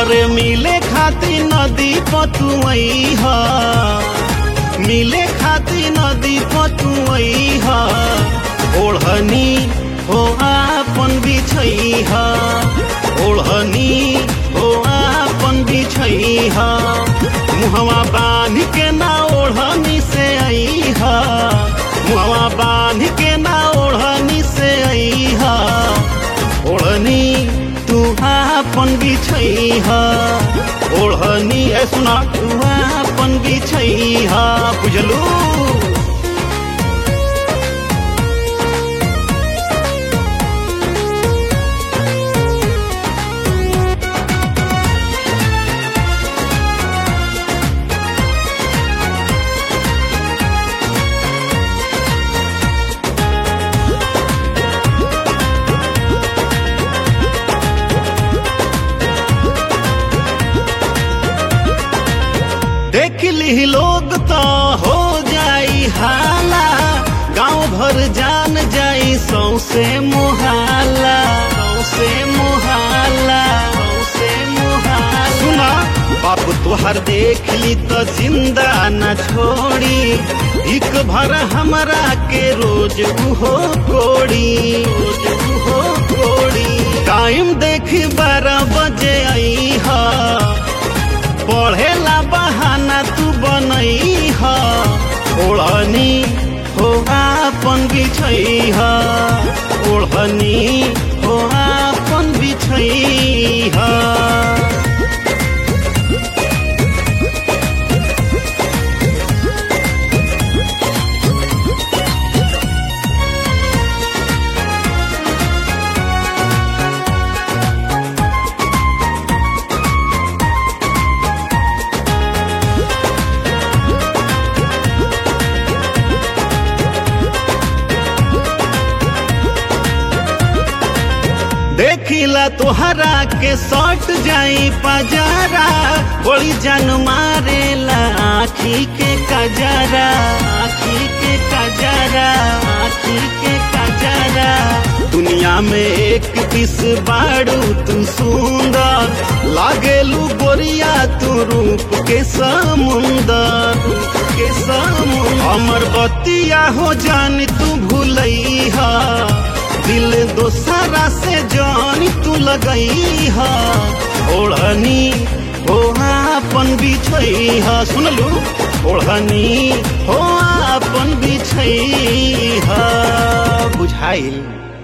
अरे मिले खातिर नदी पतुई ह मिले खातिर नदी पतुई ह ओढ़नी हो आपन बिछई ह ओढ़नी हो आपन बिछई ह मुहवा बांध के ना ओढ़नी से आई ह मुहवा बांध के ना ओढ़नी से आई ह ओढ़नी तू आपन बिछई ह ओढ़नी है सुना तू आपन बिछई ह बुझलू देख ली लोग तो हो जाई हाला गांव भर जान जाई सौसे मुहाला सौसे मुहाला सौसे मुहाला सुना बाप तुहर देख ली तो जिंदा न छोड़ी एक भर हमरा के रोज उहो कोड़ी रोज उहो कोड़ी टाइम देख बारह बजे आई हा पढ़ेला बहाना तू बनई ह ओढ़नी हो आपन बिछई ह ओढ़नी हो आपन बिछई ह देखिला तोहरा के सट जाई पजारा बड़ी जान मारेला आखी के कजरा आखी के कजरा आखी के कजरा दुनिया में एक दिस बाड़ू तू सुंदर लागेलू गोरिया तू रूप के समुंदर रूप के समुंदर हमर बतिया हो जान तू भूलई हा दिल दोसरा से जान तू लगई हा ओढ़नी हो आपन बिछई हा सुनलू ओढ़नी हो आपन बिछई हा बुझाइल